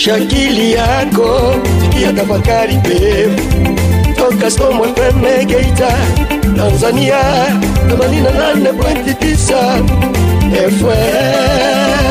amsha akili yako, sikia tafakari pevu toka Storm FM Geita, Tanzania 88.9 FM.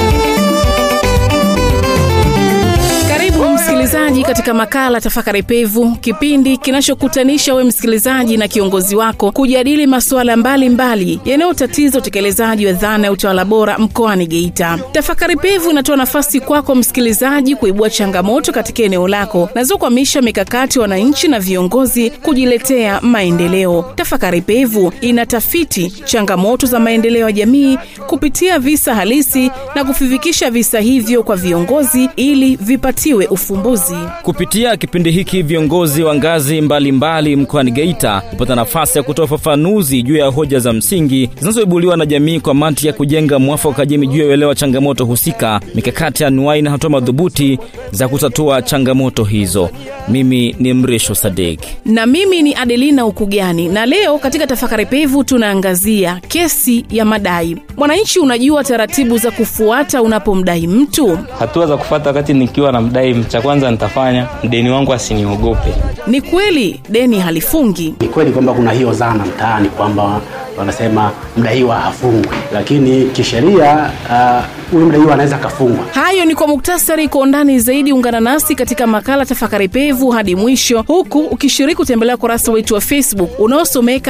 Karibu msikilizaji katika makala Tafakari Pevu, kipindi kinachokutanisha we msikilizaji na kiongozi wako kujadili masuala mbalimbali yanayotatiza utekelezaji wa dhana ya utawala bora mkoani Geita. Tafakari Pevu inatoa nafasi kwako msikilizaji kuibua changamoto katika eneo lako nazokwamisha mikakati wananchi na viongozi kujiletea maendeleo. Tafakari Pevu inatafiti changamoto za maendeleo ya jamii kupitia visa halisi na kuvifikisha visa hivyo kwa viongozi ili vipatiwe ufumbuzi. Kupitia kipindi hiki viongozi wa ngazi mbalimbali mkoani Geita hupata nafasi ya kutoa ufafanuzi juu ya hoja za msingi zinazoibuliwa na jamii kwa mantiki ya kujenga mwafaka wa jamii juu ya uelewa changamoto husika, mikakati anuai na hatua madhubuti za kutatua changamoto hizo. Mimi ni Mrisho Sadek. na mimi ni Adelina Ukugani, na leo katika tafakari pevu tunaangazia kesi ya madai. Mwananchi, unajua taratibu za kufuata unapomdai mtu? hatua za kufuata wakati nikiwa na mdai cha kwanza nitafanya mdeni wangu asiniogope Ni kweli deni halifungi, Ni kweli kwamba kuna hiyo dhana mtaani kwamba wanasema mdaiwa hafungwi, lakini kisheria ah, huyu mdaiwa anaweza akafungwa. Hayo ni kwa muktasari. Kwa undani zaidi, ungana nasi katika makala Tafakari Pevu hadi mwisho, huku ukishiriki kutembelea ukurasa wetu wa Facebook unaosomeka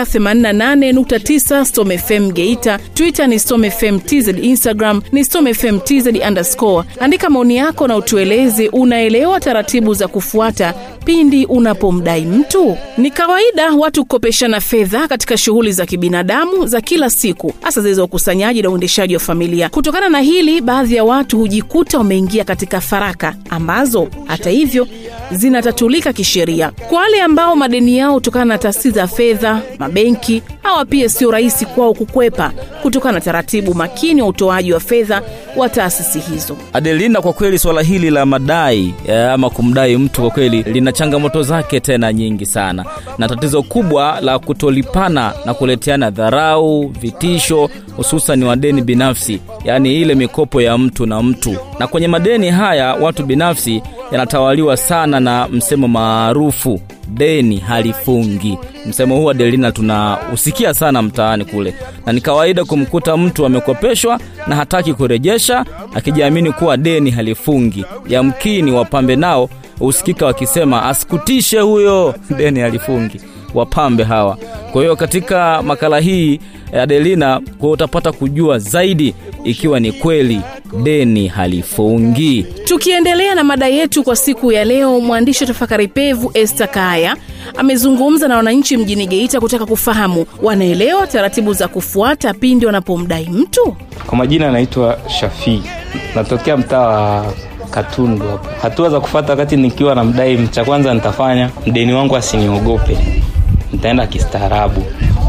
88.9 Storm FM Geita, Twitter ni Storm FM TZ, Instagram ni Storm FM TZ underscore. Andika maoni yako na utueleze unaelewa taratibu za kufuata pindi unapomdai mtu. Ni kawaida watu kukopeshana fedha katika shughuli za kibinadamu za kila siku, hasa zile za ukusanyaji na uendeshaji wa familia. Kutokana na hili, baadhi ya watu hujikuta wameingia katika faraka ambazo hata hivyo zinatatulika kisheria. Kwa wale ambao madeni yao kutokana na taasisi za fedha, mabenki, hawa pia sio rahisi kwao kukwepa kutokana na taratibu makini wa utoaji wa fedha wa taasisi hizo. Adelina, kwa kweli swala hili la madai eh, ama kumdai mtu kwa kweli lina changamoto zake tena nyingi sana, na tatizo kubwa la kutolipana na kuleteana dharau, vitisho, hususan wa deni binafsi, yaani ile mikopo ya mtu na mtu. Na kwenye madeni haya watu binafsi yanatawaliwa sana na msemo maarufu deni halifungi. Msemo huu Adelina tunausikia sana mtaani kule, na ni kawaida kumkuta mtu amekopeshwa na hataki kurejesha, akijiamini kuwa deni halifungi. Yamkini wapambe nao husikika wakisema asikutishe huyo, deni halifungi, wapambe hawa. Kwa hiyo katika makala hii eh, Adelina, kwa utapata kujua zaidi ikiwa ni kweli deni halifungi. Tukiendelea na mada yetu kwa siku ya leo, mwandishi wa tafakari pevu Esther Kaya amezungumza na wananchi mjini Geita kutaka kufahamu wanaelewa taratibu za kufuata pindi wanapomdai mtu. kwa majina naitwa shafii natokea mtaa wa katundu hapo hatua za kufuata wakati nikiwa na mdai cha kwanza nitafanya mdeni wangu asiniogope nitaenda kistaarabu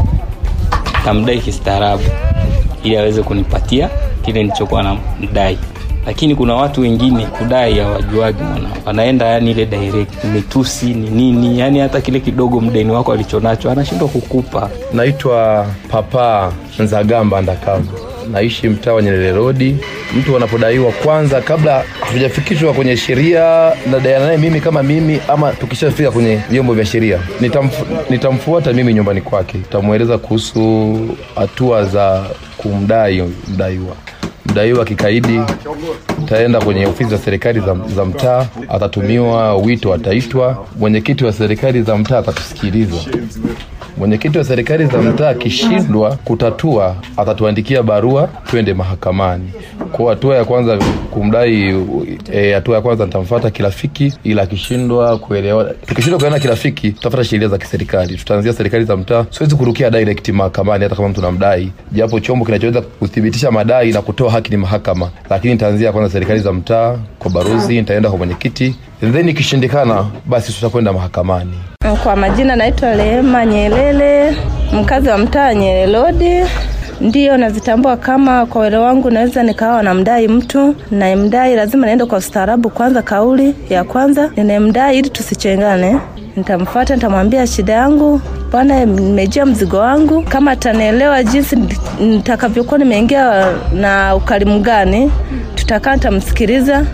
tamdai kistaarabu ili aweze kunipatia kile nilichokuwa na mdai lakini kuna watu wengine kudai hawajuagi mwana wanaenda yani ile direct mitusi ni nini yani hata kile kidogo mdeni wako alichonacho anashindwa kukupa naitwa papa nzagamba ndakamba naishi mtaa wa nyerere rodi mtu anapodaiwa kwanza kabla hatujafikishwa kwenye sheria nadaiana naye mimi kama mimi ama tukishafika kwenye vyombo vya sheria nitamfu, nitamfuata mimi nyumbani kwake nitamweleza kuhusu hatua za kumdai mdaiwa mdaiwa kikaidi taenda kwenye ofisi za serikali za, za mtaa atatumiwa wito ataitwa mwenyekiti wa serikali za mtaa atatusikiliza mwenyekiti wa serikali za mtaa akishindwa kutatua atatuandikia barua twende mahakamani kwa hatua ya kwanza kumdai eh, hatua ya kwanza nitamfuata kirafiki ila akishindwa kuelewa tukishindwa kuelewana kirafiki tutafuata sheria za kiserikali tutaanzia serikali za mtaa siwezi kurukia direct mahakamani hata kama mtu namdai japo chombo kinachoweza kuthibitisha madai na kutoa haki ni mahakama lakini nitaanzia kwanza serikali za mtaa kwa barozi nitaenda kwa mwenyekiti then ikishindikana basi tutakwenda mahakamani Kwa majina naitwa Rehema Nyelele, mkazi wa mtaa Nyerere Road. Ndiyo nazitambua kama kwa uelewa wangu naweza nikawa namdai mtu nayemdai, lazima niende kwa ustaarabu kwanza. Kauli ya kwanza ninayemdai, ili tusichengane, nitamfuata nitamwambia shida yangu, bwana, nimejia mzigo wangu. Kama atanielewa jinsi nitakavyokuwa nimeingia na ukarimu gani, tutakaa, nitamsikiliza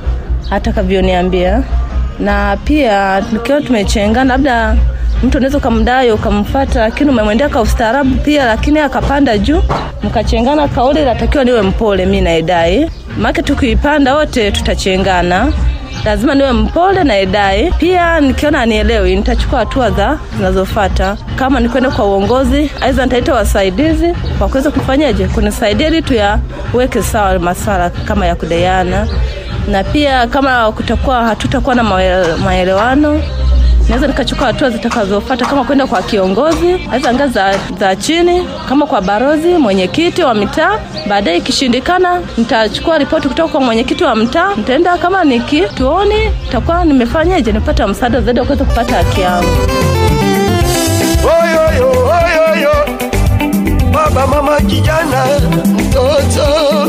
atakavyoniambia, na pia tukiwa tumechengana, labda mtu unaweza ukamdai ukamfata, lakini umemwendea kwa ustaarabu pia, lakini akapanda juu, mkachengana, kauli natakiwa niwe mpole mi naedai, maana tukiipanda wote tutachengana lazima niwe mpole na edai. Pia nikiona anielewi, nitachukua hatua za zinazofuata, kama ni kwenda kwa uongozi, aidha nitaita wasaidizi wa kuweza kufanyaje, kunisaidia ili tuyaweke sawa maswala kama ya kudaiana, na pia kama kutakuwa hatutakuwa na maele- maelewano naweza nikachukua hatua zitakazofuata kama kwenda kwa kiongozi aidha ngazi za, za chini kama kwa barozi mwenyekiti wa mitaa baadaye ikishindikana nitachukua ripoti kutoka kwa mwenyekiti wa mtaa nitaenda kama ni kituoni nitakuwa nimefanyaje nimepata msaada zaidi wa kuweza kupata haki yangu oyoyo oyoyo baba mama kijana mtoto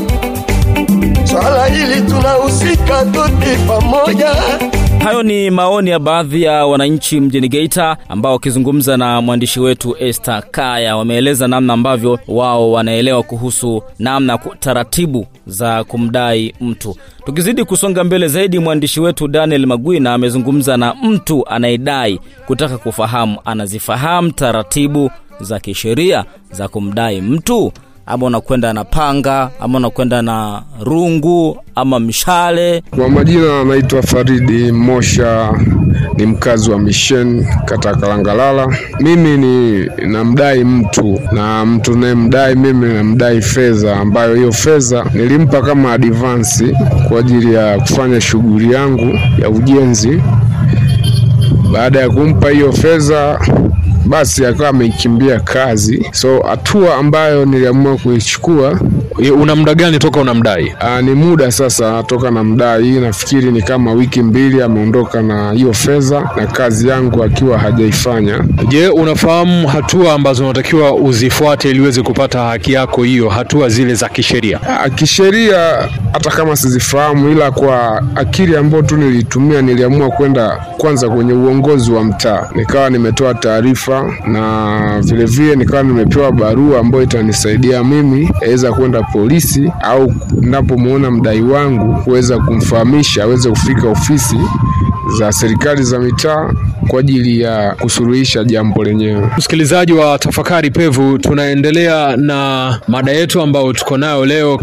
swala hili tunahusika tuti pamoja Hayo ni maoni ya baadhi ya wananchi mjini Geita ambao wakizungumza na mwandishi wetu Esther Kaya wameeleza namna ambavyo wao wanaelewa kuhusu namna ku- taratibu za kumdai mtu. Tukizidi kusonga mbele zaidi, mwandishi wetu Daniel Magwina amezungumza na mtu anayedai kutaka kufahamu anazifahamu taratibu za kisheria za kumdai mtu ama unakwenda na panga ama unakwenda na rungu ama mshale Kwa majina anaitwa Faridi Mosha, ni mkazi wa Mishen, kata ya Kalangalala. Mimi ni namdai mtu na mtu nayemdai mimi namdai fedha, ambayo hiyo fedha nilimpa kama advansi kwa ajili ya kufanya shughuli yangu ya ujenzi. Baada ya kumpa hiyo fedha basi akawa ameikimbia kazi, so hatua ambayo niliamua kuichukua Ye, Una muda gani toka unamdai? Aa, ni muda sasa toka na mdai, nafikiri ni kama wiki mbili ameondoka na hiyo fedha na kazi yangu akiwa hajaifanya. Je, unafahamu hatua ambazo unatakiwa uzifuate ili uweze kupata haki yako hiyo, hatua zile za kisheria? Aa, Kisheria hata kama sizifahamu, ila kwa akili ambayo tu nilitumia, niliamua kwenda kwanza kwenye uongozi wa mtaa, nikawa nimetoa taarifa na vilevile nikawa nimepewa barua ambayo itanisaidia mimi aweza kwenda polisi au napomwona mdai wangu kuweza kumfahamisha aweze kufika ofisi za serikali za mitaa kwa ajili ya kusuluhisha jambo lenyewe. Msikilizaji wa Tafakari Pevu, tunaendelea na mada yetu ambayo tuko nayo leo.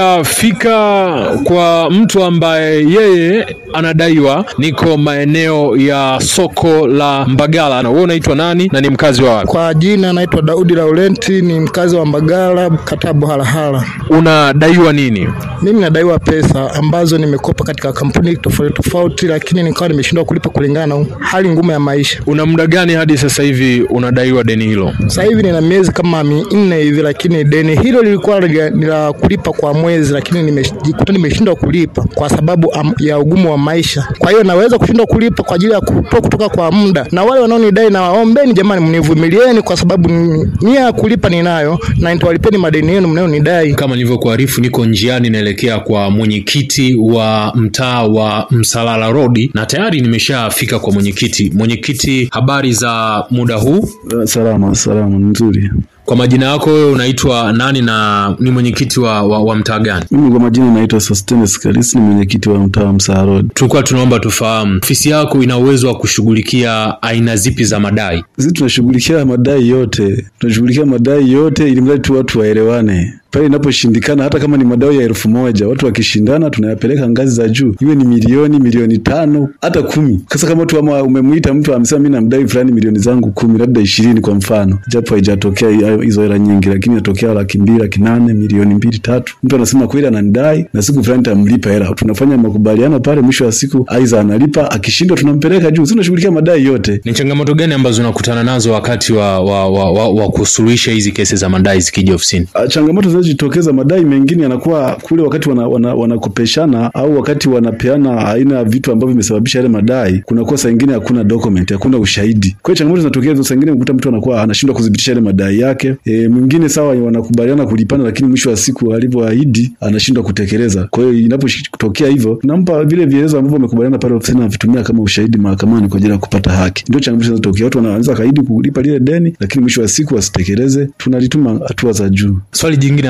Nimeshafika kwa mtu ambaye yeye anadaiwa, niko maeneo ya soko la Mbagala. Na wewe unaitwa nani na ni mkazi wa wapi? Kwa jina naitwa Daudi Laurenti, ni mkazi wa Mbagala, kata ya Buhalahala. Unadaiwa nini? Mimi nadaiwa pesa ambazo nimekopa katika kampuni tofauti tofauti, lakini nikawa nimeshindwa kulipa kulingana na hali ngumu ya maisha. Una muda gani hadi sasa hivi unadaiwa deni hilo? Sasa hivi nina miezi kama minne hivi, lakini deni hilo lilikuwa ni ni la kulipa kwa mwezi, lakini nimejikuta nimeshindwa kulipa kwa sababu am, ya ugumu wa maisha. Kwa hiyo naweza kushindwa kulipa kwa ajili ya kutoa kutoka kwa muda, na wale wanaonidai na waombeni, jamani, mnivumilieni kwa sababu ni- nia ya kulipa ninayo na nitawalipeni madeni yenu mnayonidai. Kama nilivyokuarifu, niko njiani naelekea kwa mwenyekiti wa mtaa wa Msalala Road na tayari nimeshafika kwa mwenyekiti. Mwenyekiti, habari za muda huu? Salama, salama, nzuri. Kwa majina yako wewe unaitwa nani na ni mwenyekiti wa, wa, wa mtaa gani? Mimi kwa majina naitwa Sostenes Kalisi, ni mwenyekiti wa mtaa wa Msaa Road. Tulikuwa tunaomba tufahamu ofisi yako ina uwezo wa kushughulikia aina zipi za madai? Sisi tunashughulikia madai yote, tunashughulikia madai yote ili mradi tu watu waelewane. Pale inaposhindikana, hata kama ni madai ya elfu moja watu wakishindana, tunayapeleka ngazi za juu, iwe ni milioni, milioni tano, hata kumi. Sasa kama tu ama umemwita mtu amesema mimi namdai fulani milioni zangu kumi, labda ishirini kwa mfano, japo haijatokea hi- hizo hela nyingi, lakini inatokea laki mbili, laki nane, milioni mbili, tatu. Mtu anasema kweli ananidai na siku fulani tamlipa hela, tunafanya makubaliano pale, mwisho wa siku aidha analipa, akishindwa tunampeleka juu. Sisi tunashughulikia madai yote. Ni changamoto gani ambazo unakutana nazo wakati wa, wa, wa, wa, wa kusuluhisha hizi kesi za madai zikija ofisini? Ah, changamoto zinazojitokeza madai mengine yanakuwa kule wakati wanakopeshana wana, wanakopeshana au wakati wanapeana aina ya vitu ambavyo vimesababisha yale madai, kunakuwa saa ingine hakuna document, hakuna ushahidi. Kwa hiyo changamoto zinatokea hizo, saa ingine ukuta mtu anakuwa anashindwa kudhibitisha yale madai yake. E, mwingine sawa, wanakubaliana kulipana, lakini mwisho wa siku alivyoahidi anashindwa kutekeleza. Kwa hiyo inapotokea hivyo, tunampa vile vielezo ambavyo wamekubaliana pale ofisini, anavitumia kama ushahidi mahakamani kwa ajili ya kupata haki. Ndio changamoto zinazotokea, watu wanaweza kaahidi kulipa lile deni, lakini mwisho wa siku wasitekeleze, tunalituma hatua za juu. Swali jingine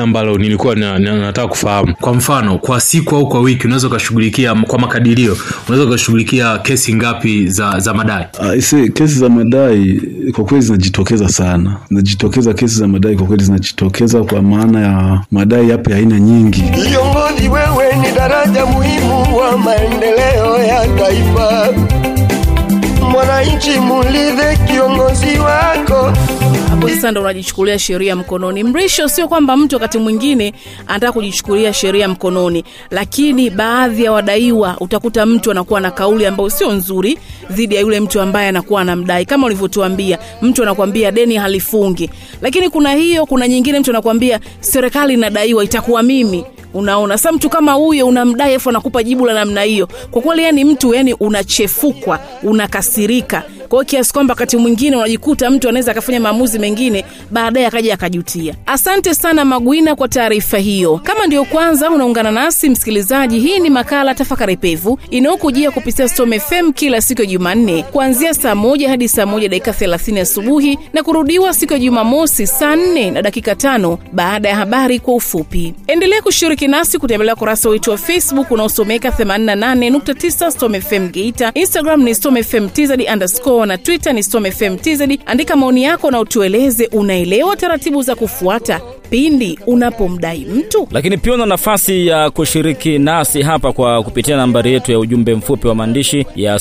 ambalo nilikuwa na, na, nataka kufahamu. Kwa mfano, kwa siku au kwa wiki unaweza ukashughulikia kwa makadirio, unaweza ukashughulikia kesi ngapi za za madai? Ah, ise kesi za madai kwa kweli zinajitokeza sana, zinajitokeza kesi za madai kwa kweli zinajitokeza, kwa maana ya madai yapo ya aina nyingi. Viongozi, wewe ni daraja muhimu wa maendeleo ya taifa. Mwananchi, mulidhe kiongozi wako. hapo sasa ndo unajichukulia sheria mkononi. Mrisho sio kwamba mtu wakati mwingine anataka kujichukulia sheria mkononi, lakini baadhi ya wadaiwa utakuta mtu anakuwa na kauli ambayo sio nzuri dhidi ya yule mtu ambaye anakuwa anamdai. Kama ulivyotuambia, mtu anakuambia deni halifungi, lakini kuna hiyo, kuna nyingine mtu anakuambia serikali inadaiwa, itakuwa mimi unaona sasa mtu kama huyo unamdai afu anakupa jibu la namna hiyo kwa kweli yani mtu yani unachefukwa unakasirika kwa hiyo kiasi kwamba wakati mwingine unajikuta mtu anaweza akafanya maamuzi mengine baadaye akaja akajutia asante sana magwina kwa taarifa hiyo kama ndio kwanza unaungana nasi msikilizaji hii ni makala tafakari pevu inayokujia kupitia Storm fm kila siku ya jumanne kuanzia saa moja hadi saa moja dakika 30 asubuhi na kurudiwa siku ya jumamosi saa 4 na dakika tano baada ya habari kwa ufupi endelea kushiriki nasi kutembelea kurasa wetu wa facebook unaosomeka 88.9 Storm fm geita instagram ni Storm fm tz underscore na twitter ni Storm fm tz andika maoni yako na utueleze unaelewa taratibu za kufuata pindi unapomdai mtu lakini pia una nafasi ya kushiriki nasi hapa kwa kupitia nambari yetu ya ujumbe mfupi wa maandishi ya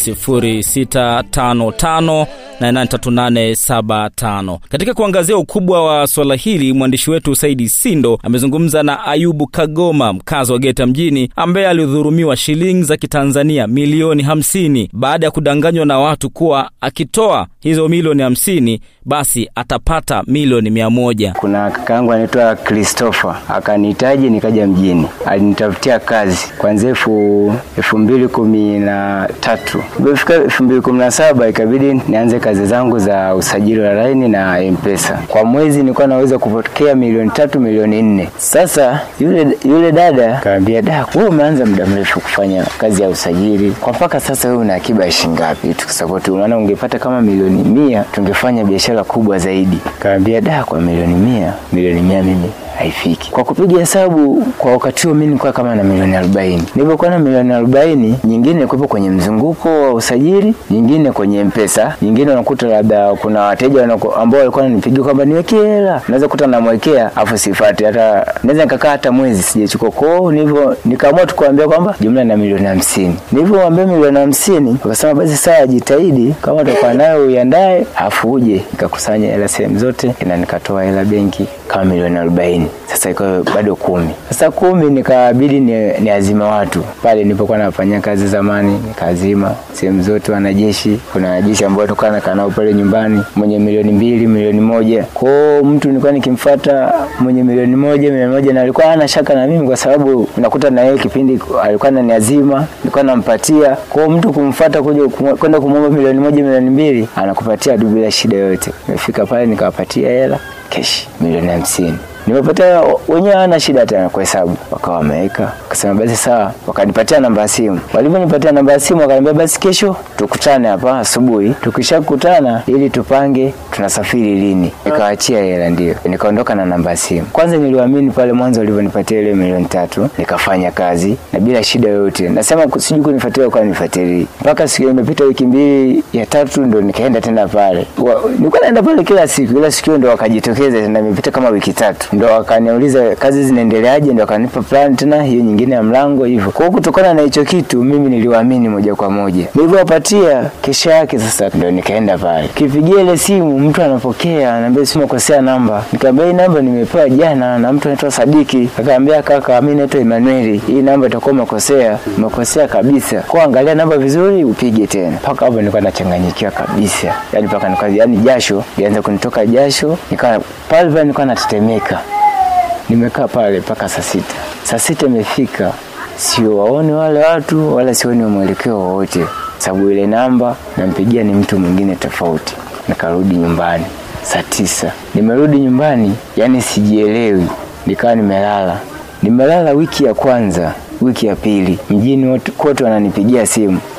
0655 katika kuangazia ukubwa wa swala hili mwandishi wetu saidi sindo amezungumza na ayubu kagoma mkazi wa geta mjini ambaye alidhurumiwa shilingi za kitanzania milioni 50 baada ya kudanganywa na watu kuwa akitoa hizo milioni 50 basi atapata milioni 100 kuna kakaangu anaitwa Christopher akanihitaji nikaja mjini, alinitafutia kazi kuanzia elfu elfu mbili kumi na tatu ilipofika elfu mbili kumi na saba ikabidi nianze kazi zangu za usajili wa laini na mpesa. Kwa mwezi nilikuwa naweza kupokea milioni tatu milioni nne. Sasa yule yule dada kaambia, da, wewe umeanza muda mrefu kufanya kazi ya usajili, kwa mpaka sasa wewe una akiba ya shilingi ngapi? Tukusapoti, unaona ungepata kama milioni mia tungefanya biashara kubwa zaidi. Kaambia, da, kwa milioni mia milioni mia mimi haifiki. Kwa kupiga hesabu kwa wakati huo mimi nilikuwa kama na milioni 40. Nilipokuwa na milioni 40, nyingine ilikuwa kwenye mzunguko wa usajili, nyingine kwenye mpesa, nyingine unakuta labda kuna wateja wanako- ambao walikuwa wananipigia kwamba niwekee hela. Naweza kuta namwekea afu sifati hata naweza nikakaa hata mwezi sijachukua. Kwa hiyo nilivyo nikaamua tu kuambia kwamba jumla na milioni 50. Nilivyowaambia milioni 50, wakasema basi sawa, jitahidi kama utakuwa nayo uiandae afu uje. Nikakusanya hela sehemu zote na nikatoa hela benki kama milioni 40 sasa ikawa bado kumi sasa kumi nikabidi ni, ni azima watu pale nilipokuwa nafanyia kazi zamani nikaazima sehemu zote wanajeshi kuna wanajeshi ambao tulikuwa nakaa nao pale nyumbani mwenye milioni mbili milioni moja kwao mtu nilikuwa nikimfata mwenye milioni moja milioni moja na alikuwa hana shaka na mimi kwa sababu nakuta na yeye kipindi alikuwa ananiazima nilikuwa nampatia kwao mtu kumfata kuja kumu- kwenda kumwomba milioni moja milioni mbili anakupatia tu bila shida yoyote nimefika pale nikawapatia hela keshi milioni hamsini nimepatia wenyewe hawana shida tena kwa hesabu wakawa wameweka wakasema basi sawa wakanipatia namba ya simu walivyonipatia namba ya simu wakaniambia basi kesho tukutane hapa asubuhi tukishakutana ili tupange tunasafiri lini nikaachia hela ndio nikaondoka na namba ya simu kwanza niliwaamini pale mwanzo walivyonipatia ile milioni tatu nikafanya kazi na bila shida yoyote nasema ku- sijui kunifuatilia kwa nifuatilia mpaka siku imepita wiki mbili ya tatu ndo nikaenda tena pale Wa- nilikuwa naenda pale kila siku ila siku hiyo ndo wakajitokeza tena imepita kama wiki tatu ndo wakaniuliza kazi zinaendeleaje ndo wakanipa plan tena hiyo nyingine ya mlango hivyo kwa hiyo kutokana na hicho kitu mimi niliwaamini moja kwa moja nilivyowapatia kesho yake sasa ndo nikaenda pale kipigia ile simu mtu anapokea anaambia simu kosea namba nikamwambia hii namba nimepewa jana na mtu anaitwa Sadiki akaambia kaka mimi naitwa Emmanuel hii namba itakuwa umekosea umekosea kabisa kwa angalia namba vizuri upige tena mpaka hapo nilikuwa nachanganyikiwa kabisa yani mpaka nilikuwa yani jasho lianza kunitoka jasho nikawa pale pale nilikuwa natetemeka nimekaa pale mpaka saa sita saa sita imefika siwaone wale watu wala sioni mwelekeo wowote sababu ile namba nampigia ni mtu mwingine tofauti nikarudi nyumbani saa tisa nimerudi nyumbani yani sijielewi nikawa nimelala nimelala wiki ya kwanza wiki ya pili mjini wote- kote wananipigia simu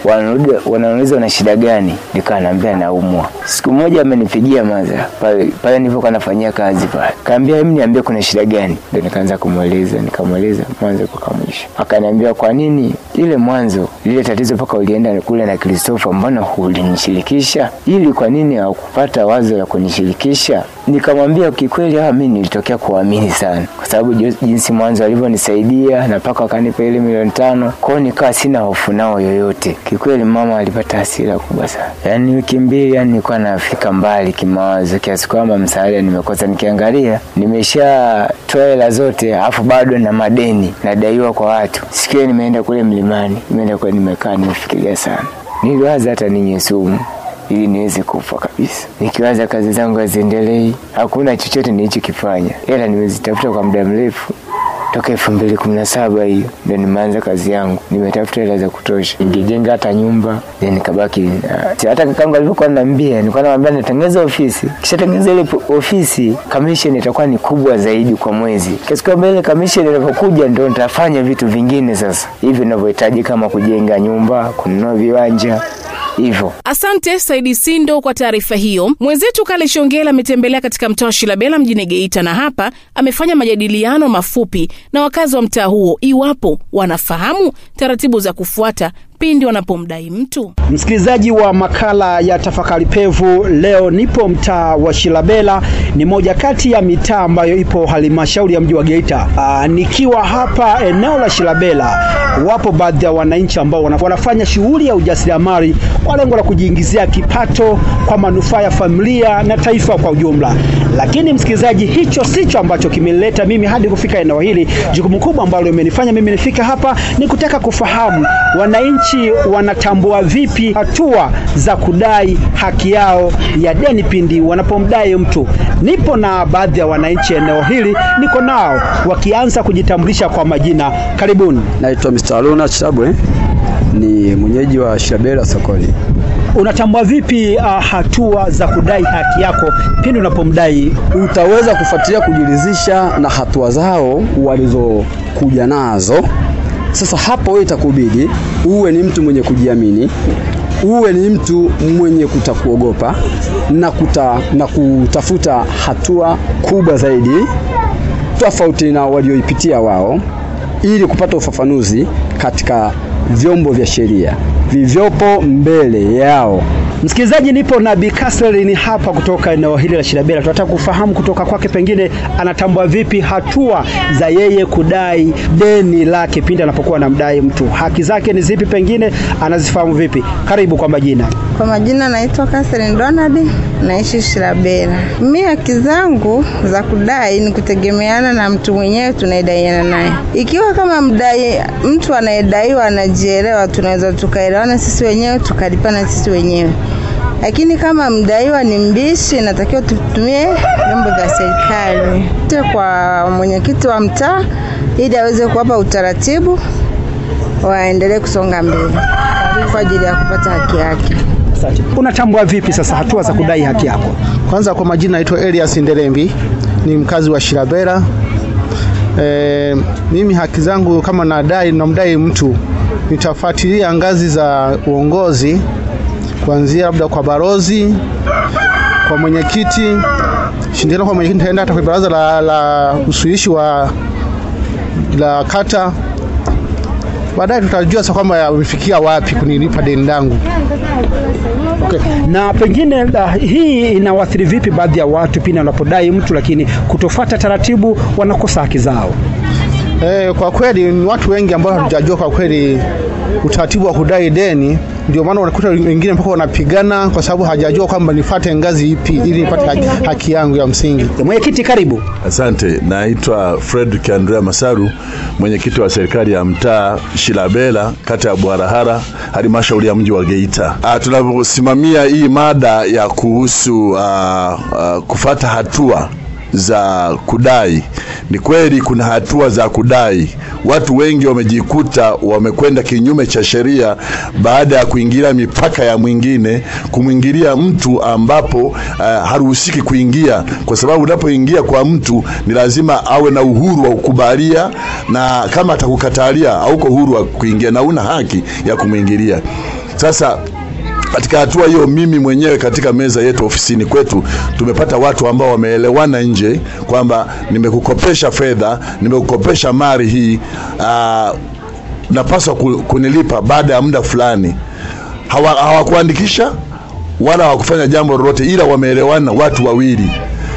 wanarudi wanauliza una shida gani, nikawa naambia naumwa. Siku moja amenipigia maza pale pale nilipokuwa nafanyia kazi pale, kaambia hebu niambie kuna shida gani, ndio nikaanza kumweleza, nikamweleza mwanzo mpaka mwisho. Akaniambia kwa nini ile mwanzo lile tatizo mpaka ulienda kule na Kristofa, mbona hulinishirikisha? Ili kwa nini haukupata wazo la kunishirikisha? Nikamwambia kikweli, ah, mimi nilitokea kuamini sana, kwa sababu jo- jinsi mwanzo alivyonisaidia na mpaka wakanipa ile milioni tano, kwao nikawa sina hofu nao yoyote. Kikweli mama alipata hasira kubwa sana, yaani wiki mbili, yani nilikuwa nafika mbali kimawazo kiasi kwamba msaada nimekosa. Nikiangalia nimeshatoa hela zote, alafu bado na madeni nadaiwa kwa watu. Siku hiyo nimeenda kule mlimani, nimeenda kule, nimekaa nimefikiria sana, niliwaza hata ninywe sumu ili niweze kufa kabisa. Nikiwaza kazi zangu haziendelei, hakuna chochote nilichokifanya, ila nimezitafuta kwa muda mrefu toka elfu mbili kumi na saba hiyo ndo nimeanza kazi yangu, nimetafuta hela za kutosha, ningejenga hata nyumba then nikabaki na- hata kakangu alivyokuwa ananiambia, nilikuwa namwambia natengeneza ofisi, kisha tengeneza ile po- ofisi, commission itakuwa ni kubwa zaidi kwa mwezi, kiasi kwamba ile commission inapokuja ndo nitafanya vitu vingine sasa hivi ninavyohitaji kama kujenga nyumba, kununua viwanja hivyo. Asante Saidi Sindo kwa taarifa hiyo. Mwenzetu Kale Shongela ametembelea katika mtaa wa Shilabela mjini Geita, na hapa amefanya majadiliano mafupi na wakazi wa mtaa huo iwapo wanafahamu taratibu za kufuata pindi wanapomdai mtu. Msikilizaji wa makala ya tafakari pevu, leo nipo mtaa wa Shilabela, ni moja kati ya mitaa ambayo ipo halmashauri ya mji wa Geita. Aa, nikiwa hapa eneo la Shilabela, wapo baadhi ya wananchi ambao wana- wanafanya shughuli ya ujasiriamali kwa lengo la kujiingizia kipato kwa manufaa ya familia na taifa kwa ujumla. Lakini msikilizaji, hicho sicho ambacho kimeleta mimi hadi kufika eneo hili. Jukumu kubwa ambalo imenifanya mimi nifika hapa ni kutaka kufahamu wananchi wanatambua vipi hatua za kudai haki yao ya deni pindi wanapomdai mtu. Nipo na baadhi ya wananchi eneo hili, niko nao wakianza kujitambulisha kwa majina. Karibuni. Naitwa Mr. Aluna Chabwe, ni mwenyeji wa Shirabela sokoni. Unatambua vipi uh, hatua za kudai haki yako pindi unapomdai? Utaweza kufuatilia kujiridhisha na hatua zao walizokuja nazo. Sasa hapo wewe itakubidi uwe ni mtu mwenye kujiamini, uwe ni mtu mwenye kutakuogopa na, kuta, na kutafuta hatua kubwa zaidi tofauti na walioipitia wao ili kupata ufafanuzi katika vyombo vya sheria vivyopo mbele yao. Msikilizaji, nipo na Bi Catherine hapa kutoka eneo hili la Shirabela. Tunataka kufahamu kutoka kwake, pengine anatambua vipi hatua za yeye kudai deni lake pindi anapokuwa anamdai mtu. Haki zake ni zipi, pengine anazifahamu vipi? Karibu kwa majina. Kwa majina naitwa Catherine Donald, naishi Shirabela. Mimi haki zangu za kudai ni kutegemeana na mtu mwenyewe tunayedaiana naye. Ikiwa kama mdai mtu anayedaiwa anajielewa, tunaweza tukaelewana sisi wenyewe tukalipana sisi wenyewe. Lakini kama mdaiwa ni mbishi, inatakiwa tutumie vyombo vya serikali Te kwa mwenyekiti wa mtaa ili aweze kuwapa utaratibu waendelee kusonga mbele kwa ajili ya kupata haki yake. Asante. Unatambua vipi sasa hatua za kudai haki yako? Kwanza kwa majina naitwa Elias Ndelembi, ni mkazi wa Shirabera. E, mimi haki zangu kama nadai namdai mtu nitafuatilia ngazi za uongozi kuanzia labda kwa barozi, kwa mwenyekiti, shindana kwa mwenyekiti, nitaenda hata kwa baraza la, la usuluhishi wa la kata. Baadaye tutajua sasa kwamba yamefikia wapi kunilipa deni langu. Okay. Na pengine uh, hii inawaathiri vipi baadhi ya watu pindi wanapodai mtu lakini kutofuata taratibu wanakosa haki zao? E, kwa kweli ni watu wengi ambao hatujajua kwa kweli utaratibu wa kudai deni, ndio maana unakuta wengine mpaka wanapigana kwa sababu hajajua kwamba nifate ngazi ipi ili nipate haki, haki yangu ya msingi. Mwenyekiti, karibu. Asante, naitwa Fredrick Andrea Masaru, mwenyekiti wa serikali ya mtaa Shilabela, kata ya Bwarahara, halmashauri ya mji wa Geita. Ah, Tunaposimamia hii mada ya kuhusu uh, uh, kufata hatua za kudai. Ni kweli kuna hatua za kudai. Watu wengi wamejikuta wamekwenda kinyume cha sheria baada ya kuingilia mipaka ya mwingine, kumwingilia mtu ambapo uh, haruhusiki kuingia, kwa sababu unapoingia kwa mtu ni lazima awe na uhuru wa kukubalia, na kama atakukatalia hauko huru wa kuingia na una haki ya kumwingilia. Sasa katika hatua hiyo, mimi mwenyewe katika meza yetu ofisini kwetu tumepata watu ambao wameelewana nje kwamba nimekukopesha fedha, nimekukopesha mali hii, aa, napaswa ku- kunilipa baada ya muda fulani. Hawa- Hawakuandikisha wala hawakufanya jambo lolote, ila wameelewana watu wawili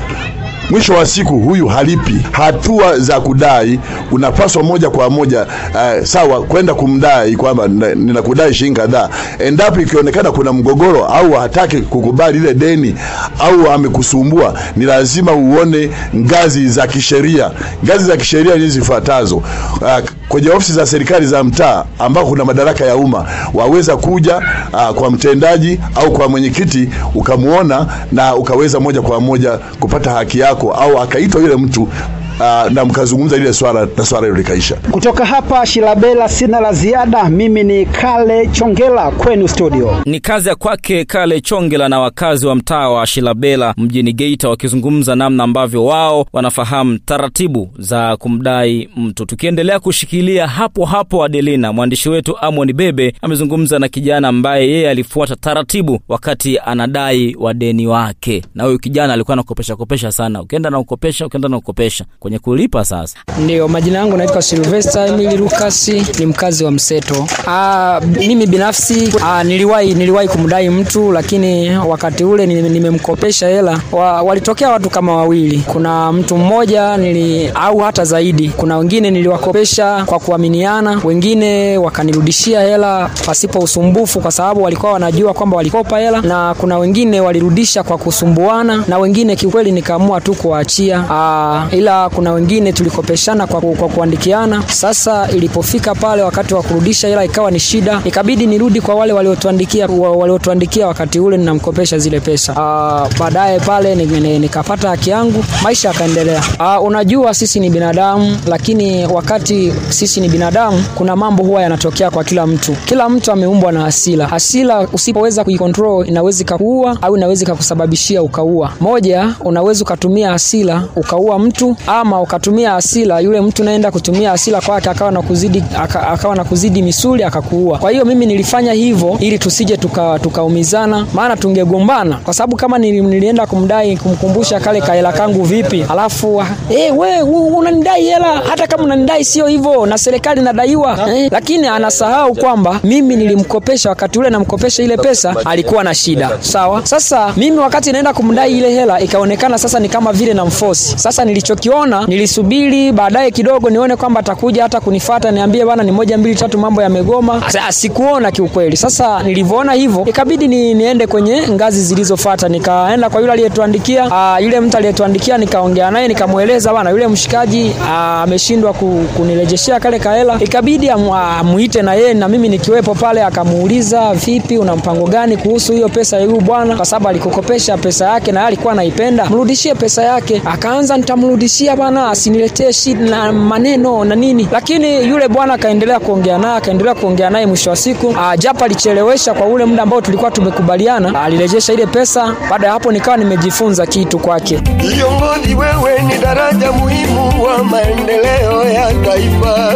mwisho wa siku huyu halipi. Hatua za kudai unapaswa moja kwa moja uh, sawa kwenda kumdai kwamba na- ninakudai shilingi kadhaa. Endapo ikionekana kuna mgogoro au hataki kukubali ile deni au amekusumbua, ni lazima uone ngazi za kisheria. Ngazi za kisheria ni zifuatazo. Uh, kwenye ofisi za serikali za mtaa ambao kuna madaraka ya umma waweza kuja uh, kwa mtendaji au kwa mwenyekiti ukamwona na ukaweza moja kwa moja kupata haki yako au akaitwa yule mtu uh, na mkazungumza lile swala na swala hilo likaisha. Kutoka hapa Shilabela sina la ziada. Mimi ni Kale Chongela kwenu studio. Ni kazi ya kwake Kale Chongela na wakazi wa mtaa wa Shilabela mjini Geita wakizungumza namna ambavyo wao wanafahamu taratibu za kumdai mtu. Tukiendelea kushikilia hapo hapo, Adelina, mwandishi wetu Amon Bebe amezungumza na kijana ambaye yeye alifuata taratibu wakati anadai wadeni wake, na huyu kijana alikuwa anakopesha kopesha sana, ukienda na ukopesha, ukienda na ukopesha kwenye kulipa. Sasa Ndio, majina yangu naitwa Sylvester Emily Lucas, ni mkazi wa Mseto. Aa, mimi binafsi aa, niliwahi niliwahi kumdai mtu, lakini wakati ule ni- nimemkopesha hela wa, walitokea watu kama wawili. Kuna mtu mmoja nili au hata zaidi, kuna wengine niliwakopesha kwa kuaminiana, wengine wakanirudishia hela pasipo usumbufu, kwa sababu walikuwa wanajua kwamba walikopa hela, na kuna wengine walirudisha kwa kusumbuana, na wengine kiukweli nikaamua tu kuwaachia. Aa, ila kuna wengine tulikopeshana kwa, ku- kwa kuandikiana. Sasa ilipofika pale wakati wa kurudisha hela ikawa ni shida, ikabidi nirudi kwa wale waliotuandikia wa- waliotuandikia wakati ule ninamkopesha zile pesa. Aa, baadaye pale ni- ni- nikapata haki yangu, maisha yakaendelea. Aa, unajua sisi ni binadamu, lakini wakati sisi ni binadamu, kuna mambo huwa yanatokea kwa kila mtu. Kila mtu ameumbwa na hasira. Hasira usipoweza kuikontrol inaweza ikakuua au inaweza ikakusababishia ukaua. Moja, unaweza ukatumia hasira ukaua mtu, ama ukatumia hasira, yule mtu naenda kutumia hasira kwake akawa na kuzidi aka, akawa na kuzidi misuli akakuua. Kwa hiyo mimi nilifanya hivyo ili tusije tuka- tukaumizana, maana tungegombana, kwa sababu kama nili, nilienda kumdai kumkumbusha kale kahela kangu vipi, alafu eh, we u- unanidai hela, hata kama unanidai sio hivyo, na serikali nadaiwa eh, lakini anasahau kwamba mimi nilimkopesha wakati ule namkopesha ile pesa alikuwa na shida sawa. Sasa mimi wakati naenda kumdai ile hela ikaonekana sasa ni kama vile na mfosi. Sasa nilichokiona nilisubiri baadaye kidogo nione kwamba atakuja hata kunifata niambie bana, ni moja mbili tatu, mambo yamegoma. Sasa sikuona kiukweli. Sasa nilivyoona hivyo ikabidi ni, niende kwenye ngazi zilizofuata, nikaenda kwa yule aliyetuandikia uh, yule mtu aliyetuandikia nikaongea naye nikamweleza bana, yule mshikaji ah, ameshindwa ku, kunirejeshea kale kahela, ikabidi amu- amuite na yeye na mimi nikiwepo pale, akamuuliza vipi, una mpango gani kuhusu hiyo pesa ya yule bwana, kwa sababu alikukopesha pesa yake na yeye alikuwa anaipenda, mrudishie pesa yake. Akaanza nitamrudishia bwana, asiniletee shida na maneno na nini, lakini yule bwana akaendelea kuongea naye, akaendelea kuongea naye. Mwisho wa siku ah, japo alichelewesha kwa ule muda ambao tulikuwa tumekubaliana, alirejesha ile pesa. Baada ya hapo nikawa nimejifunza kitu kwake. Kiongozi, wewe ni daraja muhimu wa maendeleo ya taifa.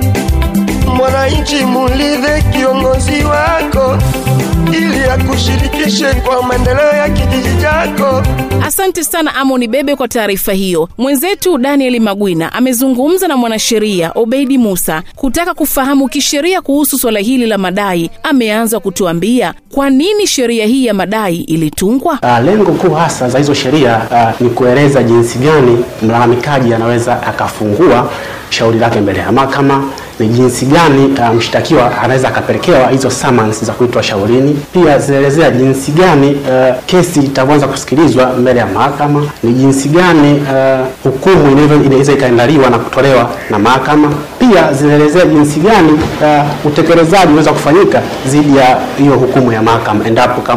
Mwananchi, muulize kiongozi wako ili akushirikishe kwa maendeleo ya kijiji chako. Asante sana Amoni Bebe kwa taarifa hiyo. Mwenzetu Daniel Magwina amezungumza na mwanasheria Obeidi Musa kutaka kufahamu kisheria kuhusu swala hili la madai. Ameanza kutuambia kwa nini sheria hii ya madai ilitungwa. Uh, lengo kuu hasa za hizo sheria uh, ni kueleza jinsi gani mlalamikaji anaweza akafungua shauri lake mbele ya mahakama, ni jinsi gani uh, mshtakiwa anaweza akapelekewa hizo summons za kuitwa shaurini. Pia zinaelezea jinsi gani uh, kesi itavyoanza kusikilizwa mbele ya mahakama, ni jinsi gani uh, hukumu inavyo- inaweza ikaandaliwa na kutolewa na mahakama. Pia zinaelezea jinsi gani uh, utekelezaji unaweza kufanyika dhidi ya hiyo hukumu ya mahakama endapo kama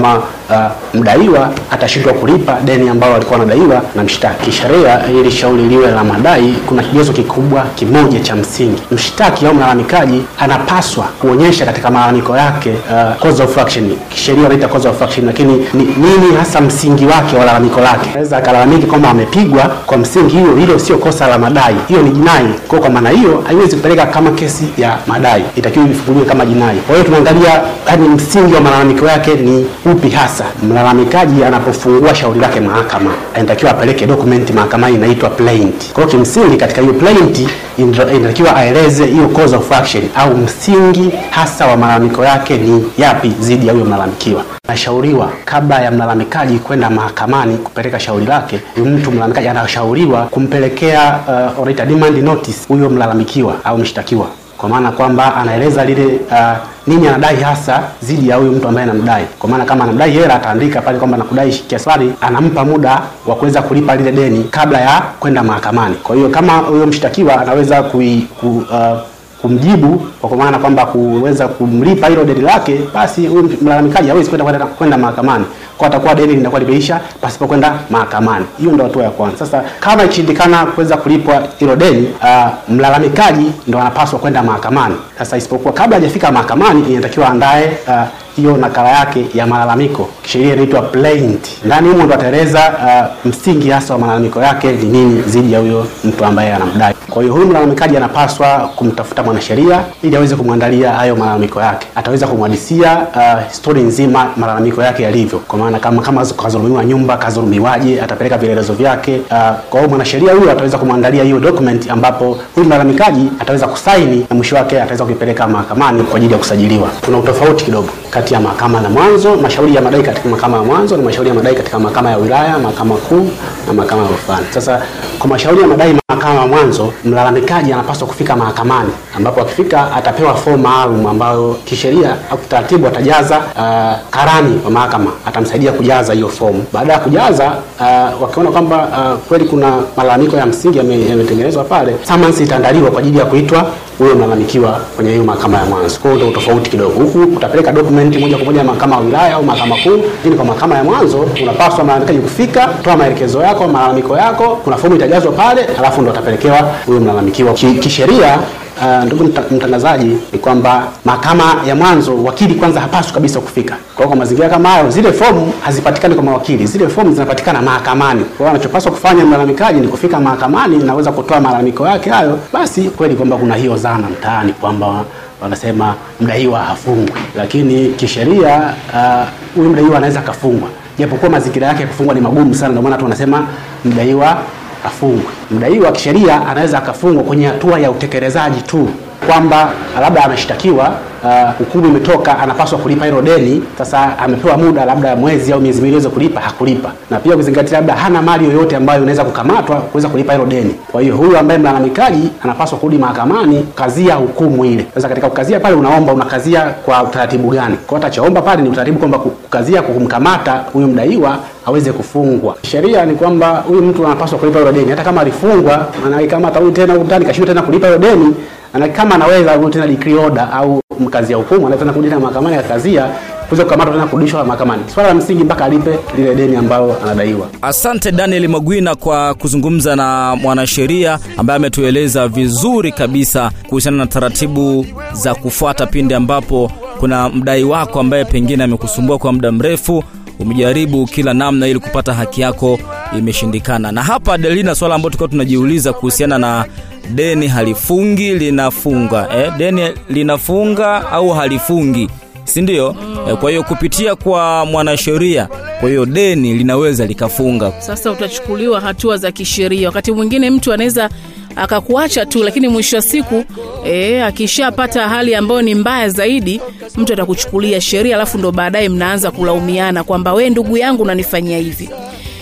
uh, mdaiwa atashindwa kulipa deni ambalo alikuwa anadaiwa na mshtaki. Kisheria, ili shauri liwe la madai, kuna kigezo kikubwa kimoja cha msingi. Mshtaki au mlalamikaji anapaswa kuonyesha katika malalamiko yake uh, cause of action. Kisheria wanaita cause of action, lakini ni, nini hasa msingi wake wa lalamiko lake. Anaweza akalalamiki kwamba amepigwa kwa msingi hiyo, hilo sio kosa la madai, hiyo ni jinai. Kwa kwa maana hiyo haiwezi kupeleka kama kesi ya madai, itakiwa ifunguliwe kama jinai. Kwa hiyo tunaangalia yani msingi wa malalamiko yake ni upi hasa. Mlalamikaji anapofungua shauri lake mahakama, anatakiwa apeleke document mahakamani inaitwa plaint. Kwa hiyo kimsingi katika hiyo plaint inatakiwa aeleze hiyo cause of action au msingi hasa wa malalamiko yake ni yapi dhidi ya huyo mlalamikiwa. Anashauriwa kabla ya mlalamikaji kwenda mahakamani kupeleka shauri lake, huyu mtu mlalamikaji anashauriwa kumpelekea uh, wanaita demand notice huyo mlalamikiwa au mshtakiwa kwa maana kwamba anaeleza lile uh, nini anadai hasa dhidi ya huyu mtu ambaye anamdai. Kwa maana kama anamdai hela, ataandika pale kwamba nakudai kiasi fulani, anampa muda wa kuweza kulipa lile deni kabla ya kwenda mahakamani. Kwa hiyo kama huyo mshtakiwa anaweza kui, ku, uh, kumjibu kwa maana kwamba kuweza kumlipa hilo deni lake, basi huyu mlalamikaji hawezi kwenda kwenda kwenda mahakamani, kwa atakuwa deni linakuwa limeisha pasipo kwenda mahakamani. Hiyo ndio hatua ya kwanza. Sasa kama ikishindikana kuweza kulipwa hilo deni, uh, mlalamikaji ndo anapaswa kwenda mahakamani. Sasa isipokuwa kabla hajafika mahakamani, inatakiwa andae uh, hiyo nakala yake ya malalamiko, kisheria inaitwa plaint. Ndani humo ndo ataeleza uh, msingi hasa wa malalamiko yake ni nini dhidi ya huyo mtu ambaye anamdai. Kwa hiyo huyu mlalamikaji anapaswa kumtafuta mwanasheria ili aweze kumwandalia hayo malalamiko yake. Ataweza kumhadisia uh, histori nzima malalamiko yake yalivyo, kwa maana kama kama kazulumiwa nyumba, kazulumiwaje, atapeleka vielelezo vyake. Uh, kwa hiyo mwanasheria huyo ataweza kumwandalia hiyo document, ambapo huyu mlalamikaji ataweza kusaini na mwisho wake ataweza kuipeleka mahakamani kwa ajili ya kusajiliwa. Kuna utofauti kidogo kati ya mahakama na mwanzo, mashauri ya madai katika mahakama ya mwanzo na mashauri ya madai katika mahakama ya wilaya, mahakama kuu na mahakama ya rufani. Sasa kwa mashauri ya madai mahakama ya mwanzo, mlalamikaji anapaswa kufika mahakamani, ambapo akifika atapewa fomu maalum ambayo kisheria au kitaratibu atajaza. Uh, karani wa mahakama atamsaidia kujaza hiyo fomu. Baada ya kujaza, uh, wakiona kwamba uh, kweli kuna malalamiko ya msingi yametengenezwa pale, summons itaandaliwa kwa ajili ya kuitwa huyo mlalamikiwa kwenye hiyo mahakama ya mwanzo. Kwa hiyo ndio tofauti kidogo. Huku utapeleka document moja kwa moja mahakama ya wilaya au mahakama kuu, lakini kwa mahakama ya mwanzo unapaswa mlalamikaji kufika, kutoa maelekezo yako, malalamiko yako, kuna fomu itajazwa pale, alafu ndo atapelekewa huyo mlalamikiwa. Kisheria Uh, ndugu mtangazaji, ni kwamba mahakama ya mwanzo wakili kwanza hapaswi kabisa kufika. Kwa hiyo kwa mazingira kama hayo, zile fomu hazipatikani kwa mawakili, zile fomu zinapatikana mahakamani. Kwa hiyo anachopaswa kufanya mlalamikaji ni kufika mahakamani, naweza kutoa malalamiko yake hayo. Basi kweli kwamba kuna hiyo dhana mtaani kwamba wanasema mdaiwa hafungwi, lakini kisheria huyu uh, mdaiwa anaweza akafungwa, japokuwa mazingira yake ya kufungwa ni magumu sana. Ndio maana tu wanasema mdaiwa afungwe. Mdaiwa kisheria anaweza akafungwa kwenye hatua ya utekelezaji tu, kwamba labda ameshtakiwa, hukumu uh, imetoka, anapaswa kulipa hilo deni. Sasa amepewa muda labda mwezi au miezi miwili aweze kulipa, hakulipa, na pia ukizingatia labda hana mali yoyote ambayo inaweza kukamatwa kuweza kulipa hilo deni. Kwa hiyo huyu ambaye mlalamikaji anapaswa kurudi mahakamani kukazia hukumu ile. Sasa katika kukazia pale, unaomba unakazia kwa utaratibu gani? Kwa hiyo atachoomba pale ni utaratibu kwamba kukazia kumkamata huyu mdaiwa aweze kufungwa. Sheria ni kwamba huyu mtu anapaswa kulipa hilo deni, hata kama alifungwa, maana kama atarudi tena huko ndani kashindwa tena kulipa hilo deni, na kama anaweza kurudi tena decree order au mkazia hukumu, anaweza tena kurudi tena mahakamani akazia kuweza kukamatwa tena kurudishwa mahakamani. Swala la msingi mpaka alipe lile deni ambalo anadaiwa. Asante Daniel Magwina kwa kuzungumza na mwanasheria ambaye ametueleza vizuri kabisa kuhusiana na taratibu za kufuata pindi ambapo kuna mdai wako ambaye pengine amekusumbua kwa muda mrefu umejaribu kila namna ili kupata haki yako imeshindikana. Na hapa Delina, swala ambalo tulikuwa tunajiuliza kuhusiana na deni halifungi linafunga, eh, deni linafunga au halifungi, si ndio? Eh, kwa hiyo kupitia kwa mwanasheria, kwa hiyo deni linaweza likafunga. Sasa utachukuliwa hatua za kisheria. Wakati mwingine mtu anaweza akakuacha tu, lakini mwisho wa siku e, akishapata hali ambayo ni mbaya zaidi, mtu atakuchukulia sheria, alafu ndo baadaye mnaanza kulaumiana kwamba we ndugu yangu unanifanyia hivi.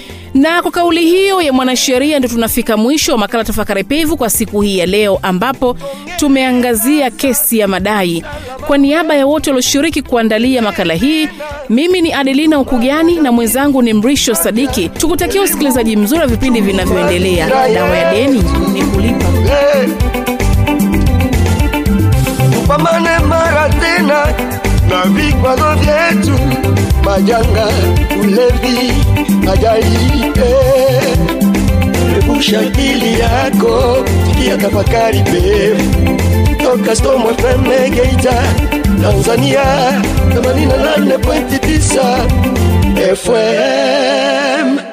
Na kwa kauli hiyo ya mwanasheria ndio tunafika mwisho wa makala Tafakari Pevu kwa siku hii ya leo, ambapo tumeangazia kesi ya madai. Kwa niaba ya wote walioshiriki kuandalia makala hii, mimi ni Adelina Ukugani na mwenzangu ni Mrisho Sadiki. Tukutakia usikilizaji mzuri wa vipindi vinavyoendelea. Dawa ya deni ni kulipa. Tupambane mara tena na vikwazo vyetu majanga, ulevi, ajali eh. Epusha akili yako, sikia tafakari pevu toka Storm FM Geita, Tanzania 88.9 FM.